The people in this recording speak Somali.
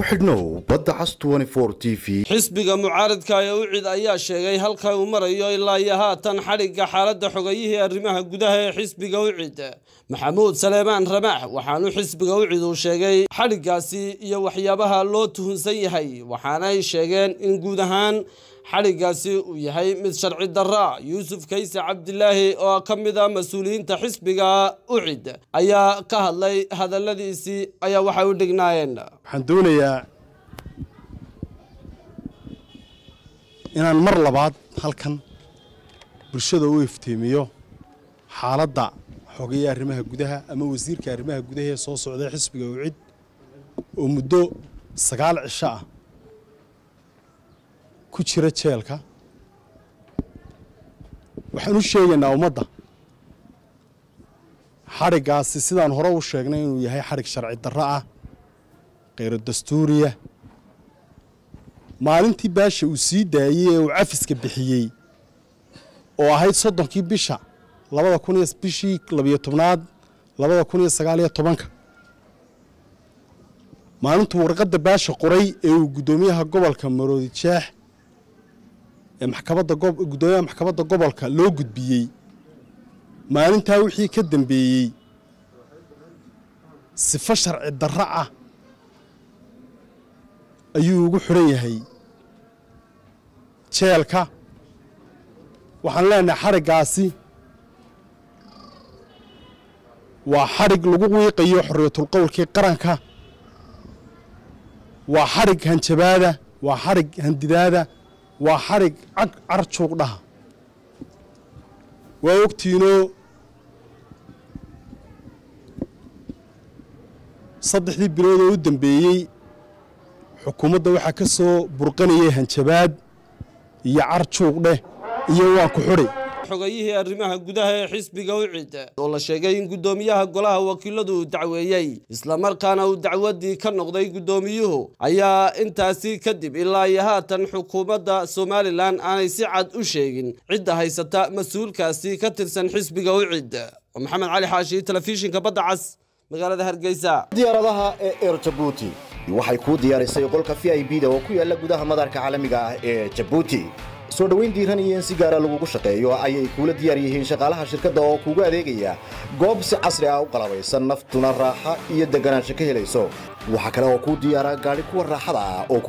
ku xidhnow badda cas t v xisbiga mucaaradka ee ucid ayaa sheegay halka uu marayo ilaa iyo haatan xadhigga xaaladda xogayihii arrimaha gudaha ee xisbiga ucid maxamuud saleemaan ramaax waxaanu xisbiga ucid uu sheegay xadhiggaasi iyo waxyaabaha loo tuhunsan yahay waxaanay sheegeen in guud ahaan xadhiggaasi uu yahay mid sharci darra yuusuf kayse cabdilaahi oo ka mid a mas-uuliyiinta xisbiga ucid ayaa ka hadlay hadalladiisii ayaa waxay u dhignaayeen waxaan doonayaa inaan mar labaad halkan bulshada u iftiimiyo xaaladda xogeya arrimaha gudaha ama wasiirka arrimaha gudaha ee soo socday xisbiga ucid oo muddo sagaal cisho ah ku jira jeelka waxaan u sheegaynaa ummadda xadhiggaasi sidaan hore u sheegnay inuu yahay xadhig sharci darro ah kheyro dastuuriya maalintii baasha uu sii daayey ee uu cafiska bixiyey oo ahayd soddonkii bisha labada kun iyo bishii labiyo tobnaad labada kun iyo sagaaliyo tobanka maalintuu warqadda baasha qoray ee uu guddoomiyaha gobolka maroodi jeex ee maxkamadda guddoomiyaha maxkamadda gobolka loo gudbiyey maalintaa wixii ka dambeeyey sifo sharci darro ah ayuu ugu xidhan yahay jeelka waxaan leenahay xadhiggaasi waa xadhig lagu wiiqayo xorriyatulqowlkii qaranka waa xadhig hanjabaada waa xadhig handidaada waa xadhig cag carjuuq dhaha waa ogtiinoo saddexdii bilood oo u dambeeyey xukuumadda waxaa ka soo burqanayay hanjabaad iyo carjuuq dheh iyo waan ku xudhay xogayihii arrimaha gudaha ee xisbiga ucid oo la sheegay in guddoomiyaha golaha wakiiladu uu dacweeyey islamarkaana uu dacwaddii ka noqday guddoomiyuhu ayaa intaasi kadib ilaa iyo haatan xukuumadda somalilan aanay si cad u sheegin cidda haysata mas-uulkaasi ka tirsan xisbiga ucid maxamed cali xaashi telefishinka badda cas magaalada hargeysa diyaaradaha ee eer jabuuti waxay kuu diyaarisay qolka v i b da oo ku yaala gudaha madaarka caalamiga ah ee jabuuti soo dhoweyn diiran iyo in si gaara lagugu shaqeeyo ayay kuula diyaar yihiin shaqaalaha shirkadda oo kuugu adeegaya goob si casri ah u qalabaysan naftuna raaxa iyo deganaansho ka helayso waxaa kale oo kuu diyaara gaadhi kuwa raaxada ah oo